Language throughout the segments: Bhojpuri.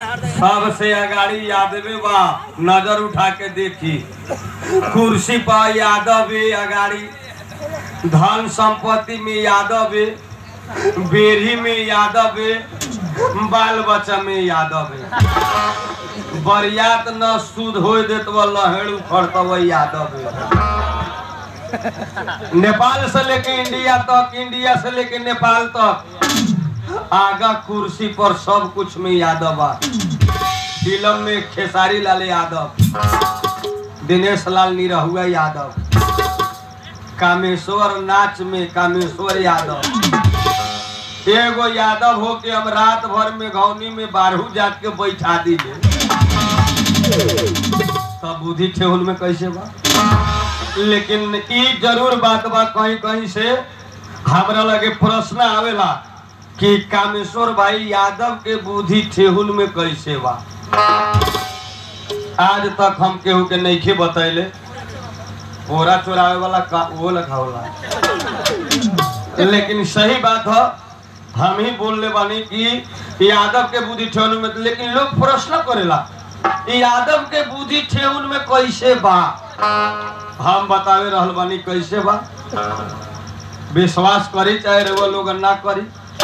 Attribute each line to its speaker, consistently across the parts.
Speaker 1: सबसे अगाड़ी यादवे बा नजर उठा के देखी कुर्सी पर यादव है अगाड़ी धन संपत्ति में यादव है बेरी में यादव है बाल बच्चा में यादव है बरियात न सुध हो देत वो लहेड़ उखड़त वो यादव है नेपाल से लेके इंडिया तक इंडिया से लेके नेपाल तक आगा कुर्सी पर सब कुछ में यादव बा फिल्म में खेसारी लाल यादव दिनेश लाल निरहुआ यादव कामेश्वर नाच में कामेश्वर यादव एगो यादव हो के हम रात भर में घौनी में बारहू जात के बैठा दीजिए तब बुद्धि ठेहुन में कैसे बा लेकिन ई जरूर बात बा कहीं कहीं से हमरा लगे प्रश्न आवेला कि कामेश्वर भाई यादव के बुद्धि ठेहुन में कैसे बा आज तक हम केहू के नइखे बतैले ओरा चोरावे वाला का वो लखा होला लेकिन सही बात है हम ही बोलने बानी कि यादव के बुद्धि ठेहुन में लेकिन लोग प्रश्न करेला ई यादव के बुद्धि ठेहुन में कैसे बा हम बतावे रहल बानी कैसे बा विश्वास करी चाहे रे वो लोग ना करी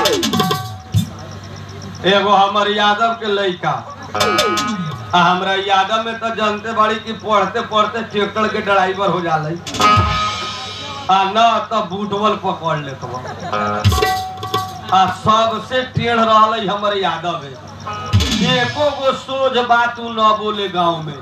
Speaker 1: एगो हमर यादव के लड़का आ हमरा यादव में तो जानते बाड़ी कि पढ़ते पढ़ते ट्रैक्टर के ड्राइवर हो जाले आ न तो बूटवल पकड़ लेत बा आ सबसे टेढ़ रहल हमर यादव है एको गो सोझ बात उ न बोले गांव में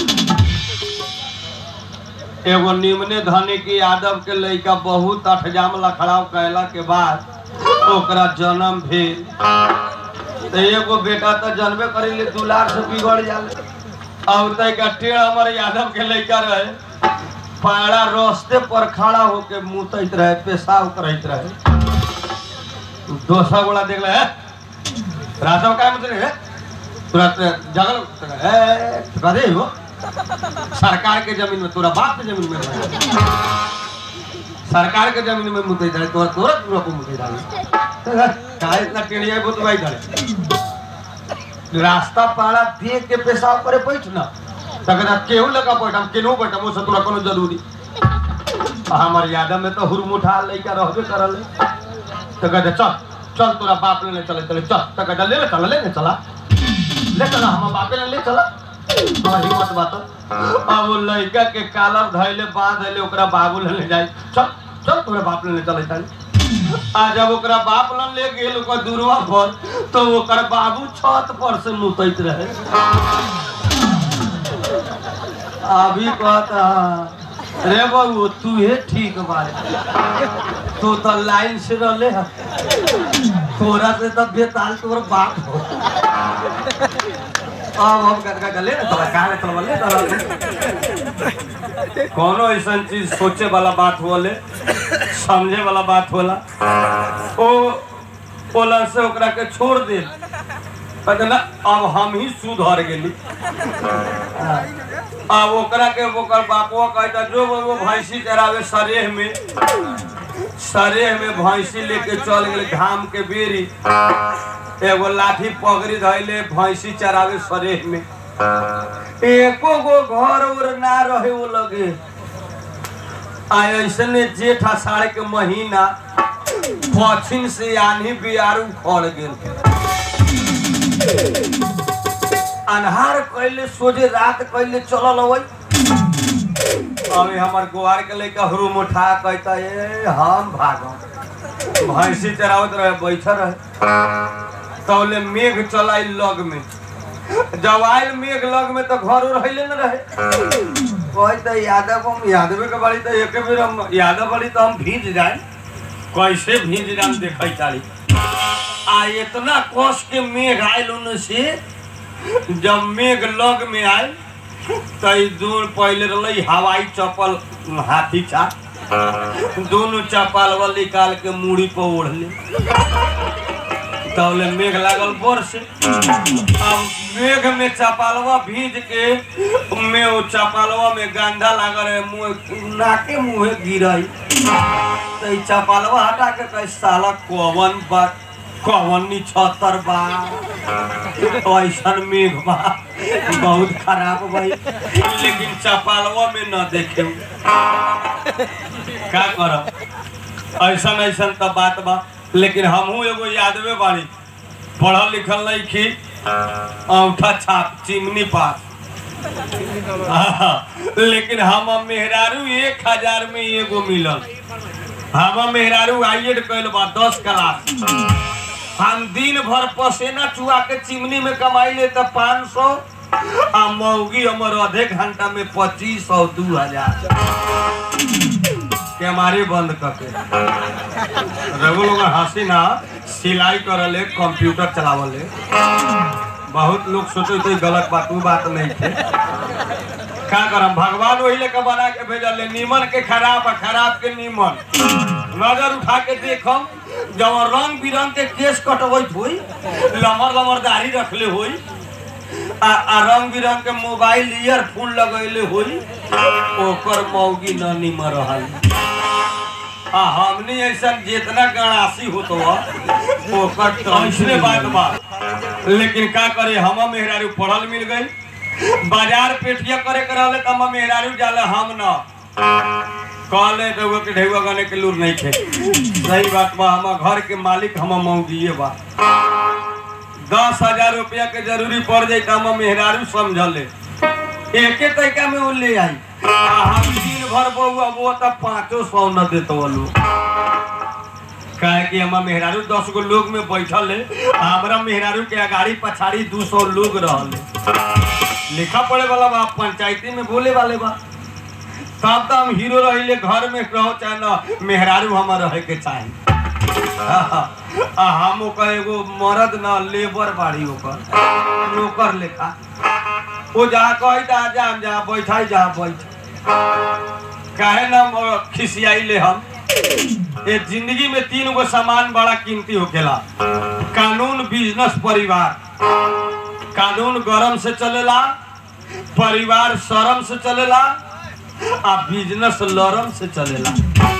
Speaker 1: एगो निम्ने धनी के यादव के लड़का बहुत अठजाम लखड़ाव कैला के बाद ओकरा जन्म भेल तो एगो बेटा तो जन्मे करेले दुलार से बिगड़ जाले अब तक टेढ़ हमर यादव के लड़का रहे पाड़ा रास्ते पर खड़ा होके मुतैत रहे पेशाब करैत रहे दोसर गोला देख ले राजव का मतलब है तुरंत जगल है कदे हो सरकार के जमीन में तोरा बाप के जमीन में रहे। सरकार के जमीन में मुते जाए तोरा तोरा तोरा को मुते जाए का इतना टेढ़िया बहुत भाई जाए रास्ता पाड़ा देख के पेशाब करे बैठ ना तकना केहू लगा बैठ हम केनहू बैठ हम से तोरा कोनो जरूरी आ हमर यादव में तो हुरमुठा लइका रहबे करल तो कहते चल चल तोरा बाप लेने चले चले चल तो कहते ले ले चला ले ले चला ले चला हम बापे ले ले चला हमार हिम्मत बात अब वो लड़का के कालर धैले बांध धैले ओकरा बाबू ले जाए चल चल तोरा बाप लेने चले चल आ जब ओकरा बाप लन ले गेल ओकर दूरवा पर तो ओकर बाबू छत पर से मुतैत रहे अभी कहता रे बाबू तू हे ठीक बारे तू तो लाइन से रहले ह तोरा से तो बेताल तोर बाप हो अब हम कर कर ले तोरा का ले तोरा ले कोनो ऐसा चीज सोचे वाला बात होले समझे वाला बात होला ओ ओला से ओकरा के छोड़ दे कहते ना अब हम ही सुधर गेली अब ओकरा के ओकर बापवा कहता जो वो भैंसी चरावे सरेह में सरेह में भैंसी लेके चल गेले घाम के बेरी एगो लाठी पगड़ी धैले भैंसी चरावे सरेह में एको गो घर उर ना रहे वो लगे आ ऐसने जेठ आषाढ़ के महीना पश्चिम से आनी बियारू खड़ गेल अन्हार कैले सोझे रात कैले चलल अबै अभी हमर गोवार के लइका हुरुम उठा कहता ए हम भागम भैंसी चरावत रहे बैठल रहे तौले मेघ चलाई लग में जब आयल मेघ लग में तो घर रहले न रहे कहता यादव हम यादवे के बाड़ी तो एक बेर हम यादव बाड़ी तो हम भीज जाए कैसे भीज जाए देखे चाली आ इतना कस के मेघ आयल उन से जब मेघ लग में आयल तो ई दूर पहले रही हवाई चप्पल हाथी छा दोनों चप्पल निकाल के मूड़ी पर ओढ़ ले तौले मेघ लागल बरस अब मेघ में चपालवा भीज के में वो चपालवा में गंधा लागल है मुंह नाके मुंहे गिरई तो ई चपालवा हटा के कहे साला कौवन बात कवनी छतर बा ऐसन मेघ बा बहुत खराब भाई लेकिन चपालवा में न देखे का करब ऐसन ऐसन तो बात बा लेकिन हमहू एगो यादवे बाड़ी पढ़ल लिखल नहीं की औठा छाप चिमनी पास आहा, लेकिन हम मेहरारू एक हजार में एगो मिलल हम मेहरारू आइए कैल बा दस क्लास हम दिन भर पसेना चुआ के चिमनी में कमाई ले तो पाँच सौ आ मौगी हमर आधे घंटा में पच्चीस सौ दू हजार कैमारे बंद करके रघु लोग हंसी ना सिलाई करले कंप्यूटर चलावले बहुत लोग सोचे तो गलत बात वो बात नहीं थे का करम भगवान वही लेके बना के भेजल नीमन के खराब आ खराब के नीमन नजर उठा के देखम जब रंग बिरंग के केस कटवैत हुई लमर लमर दाढ़ी रखले हुई आ, आ रंग बिरंग के मोबाइल ईयरफोन लगैले हुई ओकर मौगी न निमर रहल आ हमनी ऐसा जितना गणासी होतो ओकर टेंशने बात बा लेकिन का करे हम मेहरारू पढ़ल मिल गई बाजार पेटिया करे के रहले त हम मेहरारू जाले हम न कहले रउआ के ढेउआ गाने के लूर नहीं थे सही बात बा हम घर के मालिक हम मौगिए बा दस हजार रुपया के जरूरी पड़ जाई त हम मेहरारू समझले एके तरीका में वो ले आई आ हम दिन भर बउआ वो त पाँचो सौ न देतो वालू काहे कि हमार मेहरारू दस गो लोग में बैठल है आ हमरा मेहरारू के अगाड़ी पछाड़ी दू सौ लोग रहल लिखा पड़े वाला बा पंचायती में बोले वाले बा तब तो हम हीरो रहिले घर में रहो चाहे न मेहरारू हमार रहे के चाही आ हम ओकर एगो मर्द न लेबर बाड़ी ओकर नौकर लेखा वो जहाँ कही ता जा जा बैठाई जहाँ बैठ काहे ना म- खिसियाई ले हम ये जिंदगी में तीन गो सामान बड़ा कीमती होखेला कानून बिजनेस परिवार कानून गरम से चलेला परिवार शरम से चलेला आ बिजनेस लरम से चलेला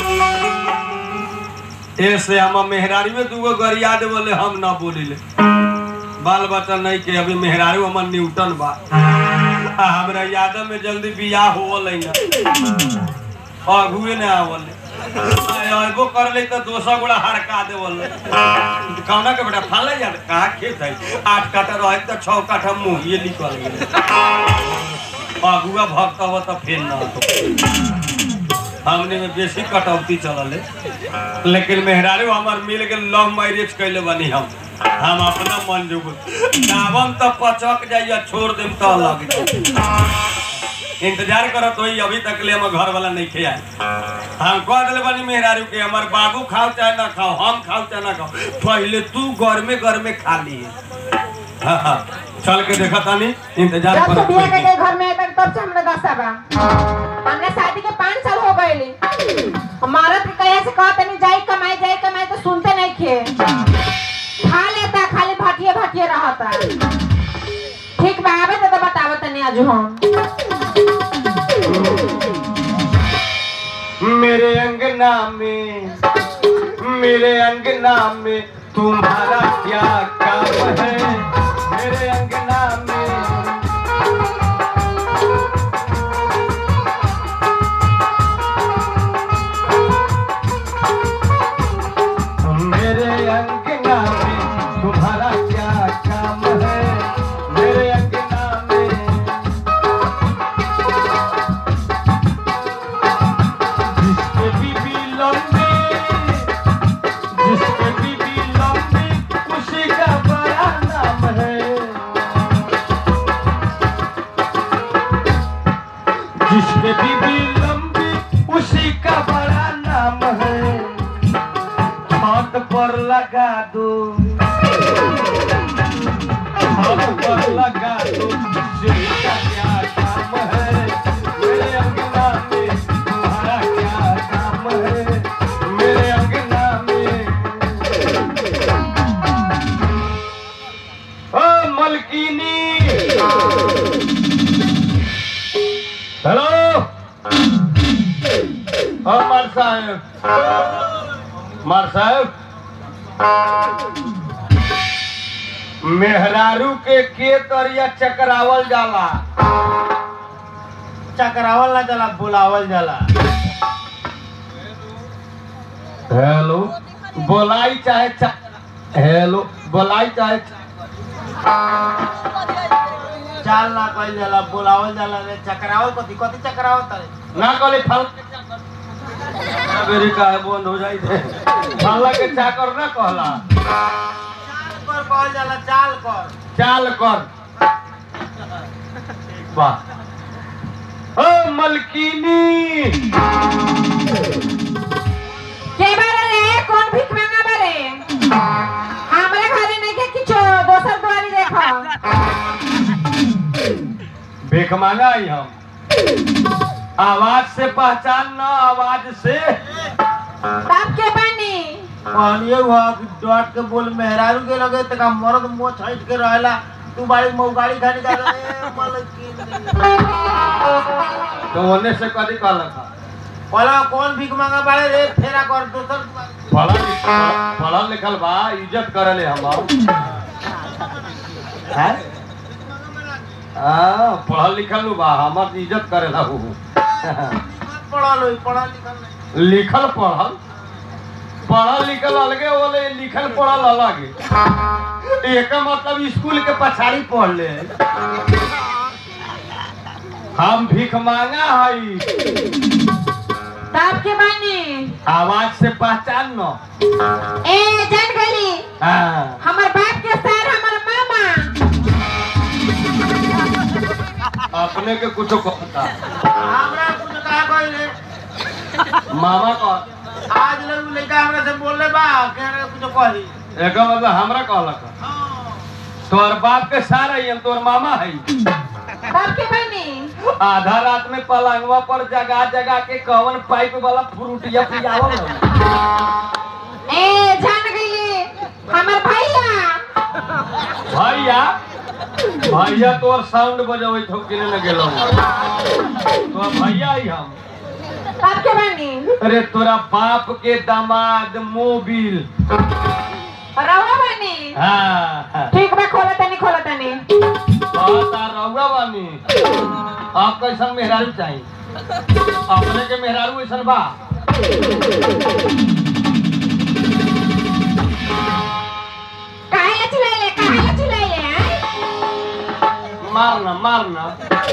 Speaker 1: ऐसे हम मेहरारी में दूगो गरिया देवले हम ना बोलिले बाल बच्चा नहीं के अभी मेहरारू हमर न्यूटन बा आ हमरा यादव में जल्दी बियाह होवल ना अगुए ने आवले अबो कर ले तो दोसर गोड़ा हड़का देवल कौना के बेटा फाले यार कहा खेत है आठ काठा रहे तो छह काठा मुंह ये निकल गेले अगुआ भक्त हो तो फेर ना तो हमने में बेसी कटौती चलल है लेकिन मेहरारू हमार मिल के लव मैरिज कैले बनी हम हम अपना मन जोग दावम तो पचक जाइए छोड़ देम तो लग जाए इंतजार करत होई अभी तक ले हम घर वाला नहीं खे आए हम कह दिले बनी मेहरारू के हमार बाबू खाओ चाहे ना खाओ हम खाओ चाहे ना खाओ पहले तू घर में घर में खा लिए हाँ हाँ चल के देखा तानी इंतजार
Speaker 2: जब से
Speaker 1: करत
Speaker 2: बिया
Speaker 1: होई।
Speaker 2: के घर में तक तब से हमरा दशा बा हमने शादी के पाँच साल हो गए मरद के कहे से कहते नहीं जाई कमाई जाई कमाई तो सुनते नहीं खे खा लेता खाली भटिए भटिए रहता ठीक बा आवे तो, तो बतावत तनी आज हम
Speaker 1: मेरे अंगना में मेरे अंगना में तुम्हारा क्या काम है मेरे अंगना में मेरे अंगना में तुम्हारा क्या काम है मेरे अंगना में जिसके बीबी लंबी जिसके बीबी लंबी उसी का बड़ा नाम है जिसके बीबी लंबी उसी का बड़ा नाम है हाथ पर लगा दो हाथ पर लगा दो जिसका क्या काम है मेरे अंगना में तुम्हारा क्या काम है मेरे अंगना में ओ मलकीनी हेलो हाँ मार साहब मार साहब मेहरारू के के तरिया चकरावल जाला
Speaker 3: चकरावल ना जाला बुलावल जाला
Speaker 1: हेलो बोलाई चाहे चा... हेलो बोलाई चाहे
Speaker 3: चाल ना कइल जाला बुलावल जाला रे चकरावल कथी कथी चकरावल तारे
Speaker 1: ना कहले फल मेरी काहे बंद हो जाई थे फल्ला के चाकर ना कहला
Speaker 3: चाल कर कहल जाला चाल कर
Speaker 1: चाल कर वाह ओ मलकीनी
Speaker 2: के बारे रे कौन भीख मांगा बारे हमरे घरे नहीं के किछो दोसर दुआरी देखो
Speaker 1: भीख मांगा आई हम आवाज से पहचान ना आवाज से
Speaker 2: तब के बानी
Speaker 3: कहलिए हुआ कि डॉट के बोल मेहरारू के लगे तका मर्द मुंह छाइट के रहेला तू बाड़ी मऊ गाड़ी खाने जा रे मलकिन
Speaker 1: तो होने से कदी कहला था
Speaker 3: बोला कौन भीख मांगा बाड़े रे फेरा कर दोसर
Speaker 1: पढ़ल लिखल पढ़ल लिखल बा इज्जत करले हम हैं हाँ पढ़ल लिखल नु बा हमर इज्जत करेला हु
Speaker 3: पढ़ल होई पढ़ल लिखल नहीं
Speaker 1: लिखल पढ़ल पढ़ल लिखल अलगे बोले लिखल पढ़ल अलग एक मतलब स्कूल के पछाड़ी पढ़ ले हम भीख मांगा हई
Speaker 2: तब के बानी
Speaker 1: आवाज से पहचान न
Speaker 2: ए जान गली
Speaker 1: हाँ
Speaker 2: हमर बाप के सर हमर मामा
Speaker 1: अपने के कुछ कहता
Speaker 3: हमरा कुछ कहा कोई रे
Speaker 1: मामा का
Speaker 3: आज लोग लड़का हमरा से बोल ले बा के रे कुछ कही
Speaker 1: एक मतलब हमरा कहलक तोर बाप के सारा ही हम तोर मामा है
Speaker 2: तब के बानी
Speaker 1: आधा रात में पलंगवा पर जगा जगा के कवन पाइप वाला फ्रूटिया पियावल हई।
Speaker 2: ए जान गली हमर भैया
Speaker 1: भैया भैया तोर साउंड बजबै थौ किने न गेलौ तो भैया ही हम
Speaker 2: तब के बानी
Speaker 1: अरे तोरा बाप के दामाद मोबिल
Speaker 2: रहुआ बानी
Speaker 1: हाँ
Speaker 2: ठीक बा खोला तनी खोला तनी
Speaker 1: बता रहुआ बानी आप कैसन मेहरारू चाहिए अपने के मेहरारू ऐसन बा
Speaker 2: काहे ला चिल्लाइले काहे ला चिल्लाइले हैं?
Speaker 1: मारना मारना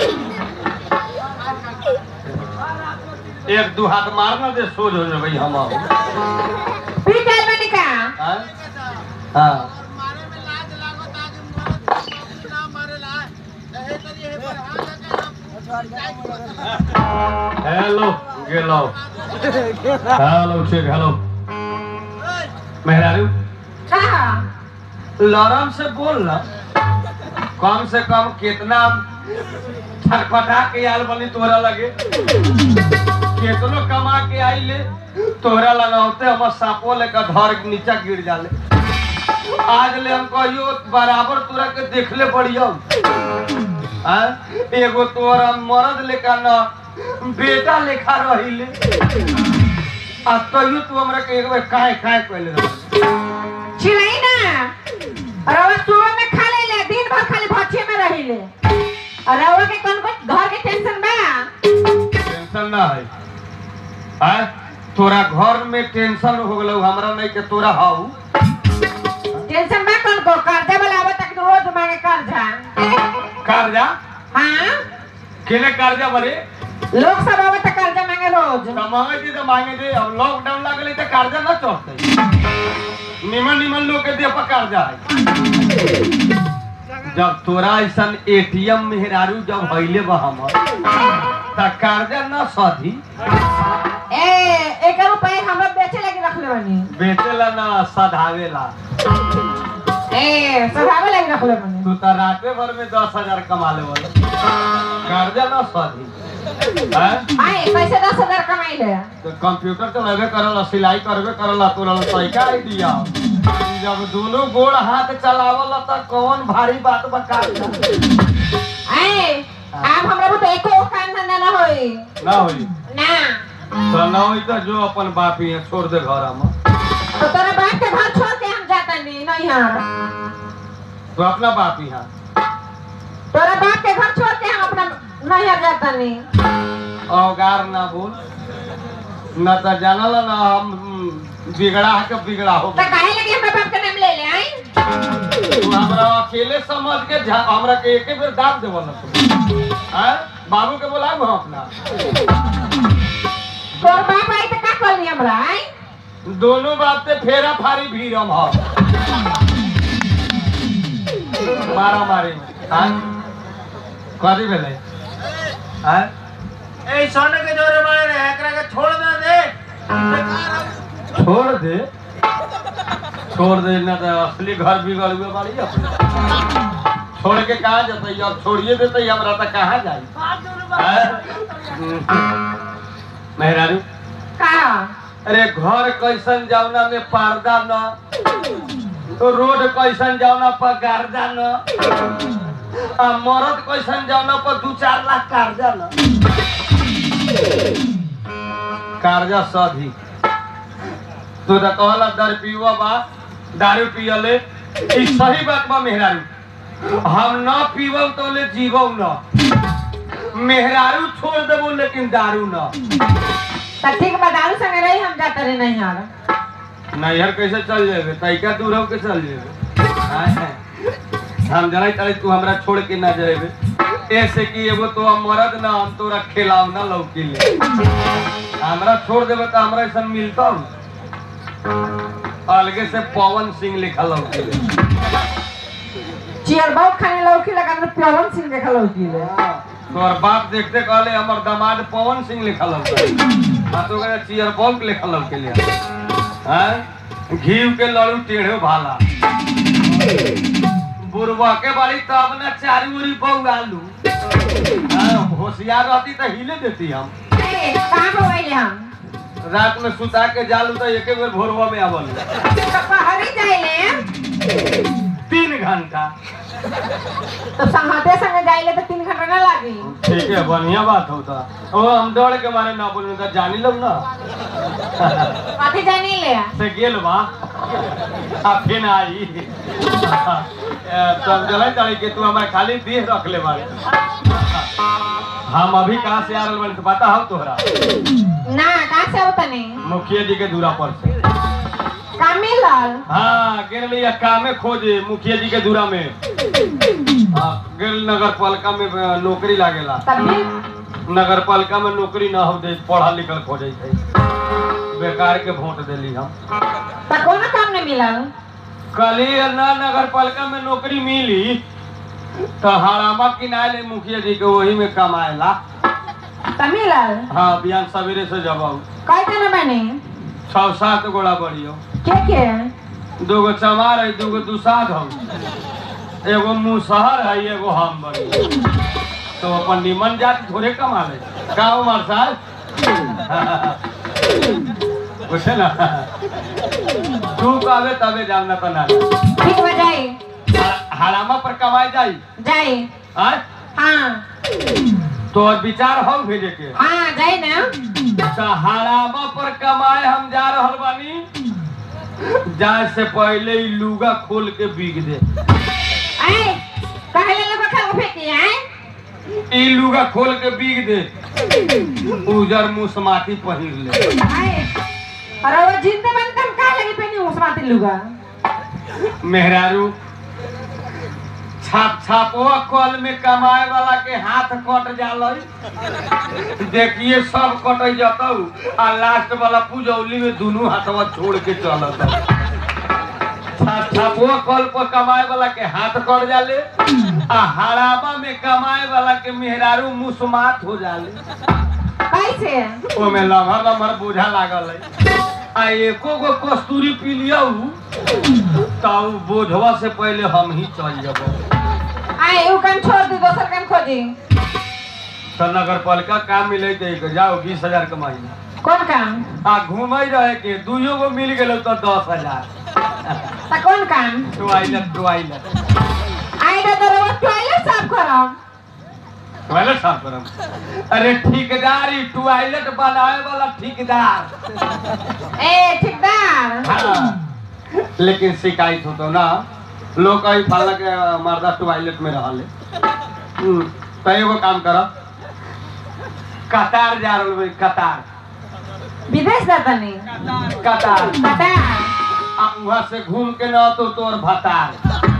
Speaker 1: एक दू हाथ मारना दे सोच हो जाए भाई हम आओ।
Speaker 2: पी गइल बानी का
Speaker 1: हाँ हाँ
Speaker 3: मारे में लाज लागत आगे मर्द ना मारेला एहे तरी एहे पर हाथ लगा
Speaker 1: हेलो गेलो हेलो चेक हेलो मेहरारू
Speaker 2: कहा
Speaker 1: लरम से बोल ना कम से कम कितना छटपटा के आल बनी तोरा लगे कितनो कमा के आई ले तोरा लगाते हम सापो लेकर धर के नीचा गिर जाले आज ले हम कहियो बराबर तोरा के देखले पड़ियो आ एगो तोरा मर्द लेखा न बेटा लेखा रहिले आ तैयो तू हमरा के एक बेर काहे काहे कहले रह
Speaker 2: चिल्लाई ना रवा सुबह में खा ले ले दिन भर खाली भछे में रहिले और रवा के कौन कौन घर के टेंशन बा
Speaker 1: टेंशन ना है आ तोरा घर में टेंशन हो गलो हमरा नहीं के तोरा हाउ
Speaker 2: टेंशन बा कौन को कर्जा वाला आवे तक रोज मांगे कर्जा
Speaker 1: कर्जा
Speaker 2: हाँ
Speaker 1: केने कर्जा बरे
Speaker 2: लोग सब आवे तक कर्जा मांगे रोज
Speaker 1: कमावे दे तो मांगे दे अब लॉकडाउन लागले तो कर्जा ना चढ़ते निमन निमन लोग के दे पर कर्जा है जब तोरा ऐसन एटीएम मेहरारू जब हइले बा हमर त कर्जा ना सधी
Speaker 2: ए एक रुपए हमरा बेचे लगी रख ले बनी
Speaker 1: बेचेला ना सधावेला
Speaker 2: ए सधावे लगी रख ले बनी
Speaker 1: तू तो राते भर में दस हजार कमा ले वाला कर्जा ना सधी हैं?
Speaker 2: आए कैसे दस हजार कमाई ले
Speaker 1: तो कंप्यूटर तो लगे करला सिलाई करबे करला तोरा तरीका आइडिया जब दोनों गोड़ हाथ चलावला त कौन भारी बात बता
Speaker 2: आए आप हमरा तो एको काम धंधा ना होई
Speaker 1: ना होई
Speaker 2: ना
Speaker 1: तो ना होई तो जो अपन बाप ही छोड़ दे घर में
Speaker 2: तो तोरा बाप के घर छोड़ के हम जाता नहीं नहीं यार
Speaker 1: तो अपना बाप यहाँ
Speaker 2: तोरा बाप के घर छोड़ के हम अपना नैहर जाता नहीं
Speaker 1: अवगार ना बोल न तो जानल ना हम हम्म, बिगड़ा के बिगड़ा हो
Speaker 2: तो काहे लगे हमरा बाप के नाम ले ले आई
Speaker 1: तू हमरा अकेले समझ के झा- हमरा के एके बेर दाब देवल ना तू हैं बाबू के बोलाऊ हम अपना
Speaker 2: तोर बाप आई तो का कर ली हमरा आई
Speaker 1: दोनों बाप से फेरा फारी भी रम हो मारा मारी हैं कथी भेलै हैं
Speaker 3: ए सोने के जोरे मारे रे एकरा के छोड़ दे दे बेकार हम
Speaker 1: छोड़ दे छोड़ दे ना तो असली घर बिगड़ हुए बाड़ी अपने छोड़ के कहाँ जतै अब छोड़िए देते हमरा तो कहाँ जाई हैं? मेहरारू
Speaker 2: का
Speaker 1: अरे घर कैसन जावना में पर्दा न तो रोड कैसन जावना पर गर्दा न आ मरद कैसन जावना पर दू चार लाख कर्जा न कर्जा सधी तू तो कहला दर पियुआ बा दारू पियले ई सही बात बा मेहरारू हम न पीबम तो ले जीवम न मेहरारू छोड़ देबो लेकिन दारू न
Speaker 2: तो ठीक बा दारू संगे रही हम जाता रहे नैहर
Speaker 1: नैहर कैसे चल जेबे तैका दूर हो के चल जेबे आय। हम जनाई तारे तू हमरा छोड़ के ना जेबे ऐसे कि एगो तो हम मरद ना हम तोरा खिलाव ना लौकी ले हमरा छोड़ देबे तो हमरा ऐसा मिलता अलगे से पवन सिंह लिखा लौकी ले
Speaker 2: चियर बहुत खाने लौकी लगा तो प्यावन सिंह देखा लौकी ले
Speaker 1: तोर बाप देखते कहले हमर दामाद पवन सिंह लिखा लौका आ तो कहले चियर बॉम्ब लिखा लौके ले हैं घीव के लड़ू टेढ़े भाला बुरबा के बाड़ी तब ना चारी उरी बहु आलू हाँ, होशियार रहती तो हिले देती हम
Speaker 2: ए, कहाँ पे गइले हम
Speaker 1: रात में सुता के जालू तो एक बेर भोरवा में आवल
Speaker 2: तो पहरी जाइले
Speaker 1: तीन घंटा
Speaker 2: तो संगते संगे जाइले तो तीन घंटा ना लागी
Speaker 1: ठीक है बढ़िया बात होता ओ हम डर के मारे ना बोलने तो जानी लो ना
Speaker 2: कथी जानी ले
Speaker 1: से गेल बा आ फिर आई तब जलाई तारी के तू हमारे खाली देह रख ले बारे हम अभी कहाँ से आ रहे बानी तो पता हो तोहरा
Speaker 2: ना कहाँ से होता नहीं
Speaker 1: मुखिया जी के दूरा पर से
Speaker 2: का मिलल
Speaker 1: हाँ गेल लिया कामे खोजे मुखिया जी के दूरा में हाँ, गेल नगर पालिका में अ, नौकरी लागेला
Speaker 2: तब भी
Speaker 1: नगर पालिका में नौकरी ना हो दे पढ़ा लिखल खोजे थे बेकार के वोट देली हम
Speaker 2: तो कोनो काम नहीं मिलल
Speaker 1: कल ही ना नगर पालिका में नौकरी मिली तो हरामा किनारे मुखिया जी के वही में कमाएला
Speaker 2: तो मिलल
Speaker 1: हाँ बिहान सवेरे से जब आऊ
Speaker 2: कई जना बने
Speaker 1: छह सात गोड़ा बढ़ियो
Speaker 2: के के
Speaker 1: दूगो चमार है दूगो दुसाध हम एगो मुसहर है एगो हम बड़ी तो अपन निमन जाति थोड़े कमा ले का उमर साहब पूछे ना तू कहबे तबे जानना तो ना
Speaker 2: ठीक हो जाए
Speaker 1: हरामा पर कमाई जाई
Speaker 2: जाए
Speaker 1: आय
Speaker 2: हाँ
Speaker 1: तो विचार हम भेजे के
Speaker 2: हाँ जाए ना
Speaker 1: तो हरामा पर कमाए हम जा रहल बानी जाए से पहले ही लुगा खोल के बिक दे
Speaker 2: आए कहले लोग खा फेंकी आए
Speaker 1: ई लुगा खोल के बिक दे उजर मुसमाती पहिर ले
Speaker 2: आए अरे वो जिंदे बन हम का लगी पहनी उस माते लुगा
Speaker 1: मेहरारू छाप छापवा कल में कमाए वाला के हाथ कट जाल देखिए सब कट जतौ आ लास्ट वाला पुजौली में दोनों हाथवा छोड़ के चलत छाप छापवा कल पर कमाए वाला के हाथ कट जाले आ हराबा में कमाए वाला के मेहरारू मुसमात हो जाले
Speaker 2: कैसे
Speaker 1: ओमे लम्हर लम्हर बूझा लागल है आ एको गो कस्तूरी पी लिया तब बोझवा से पहले हम ही चल जब
Speaker 2: आए वो काम छोड़ दी दोसर काम खोजी
Speaker 1: तो नगर पालिका काम मिले दे जाओ बीस हजार कमाई
Speaker 2: कौन काम
Speaker 1: आ घूमे रहे के दुइयो गो मिल गेलो तो दस हजार
Speaker 2: तो कौन काम
Speaker 1: टॉयलेट टॉयलेट
Speaker 2: आए तो तो रोज टॉयलेट साफ करम
Speaker 1: टॉयलेट साफ करम अरे ठेकेदारी टॉयलेट बनाए वाला ठेकेदार
Speaker 2: ए ठेकेदार
Speaker 1: हाँ लेकिन शिकायत हो तो ना लोग कहीं फलना के मर्दा टॉयलेट में रहले हम्म, तो एगो काम कर कतार जा रहल भाई कतार
Speaker 2: विदेश जातनी
Speaker 1: कतार
Speaker 2: पता
Speaker 1: आ वहां से घूम के न तो तोर भतार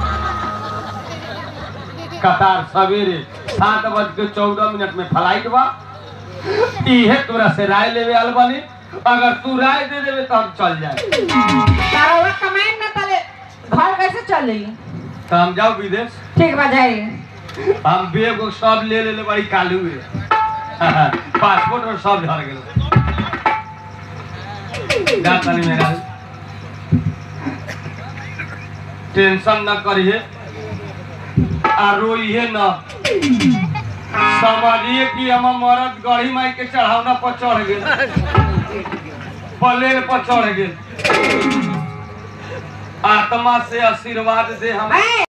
Speaker 1: कतार सवेरे सात बज के चौदह मिनट में फ्लाइट बा इहे तोरा से राय लेवे आल बानी अगर तू राय दे देवे तो हम चल जाए
Speaker 2: तारा कमाई ना तले घर कैसे चली
Speaker 1: तो हम जाओ विदेश
Speaker 2: ठीक बा जाई
Speaker 1: हम बेग उग सब ले ले बड़ी कालू है पासपोर्ट और सब झड़ गेल जा तनी मेरा टेंशन न करिए आ रोइए न समझिए कि हम मरद गढ़ी माई के चढ़ावना पर चढ़ गेल प्लेन पर चढ़ गेल आत्मा से आशीर्वाद दे हम
Speaker 2: ए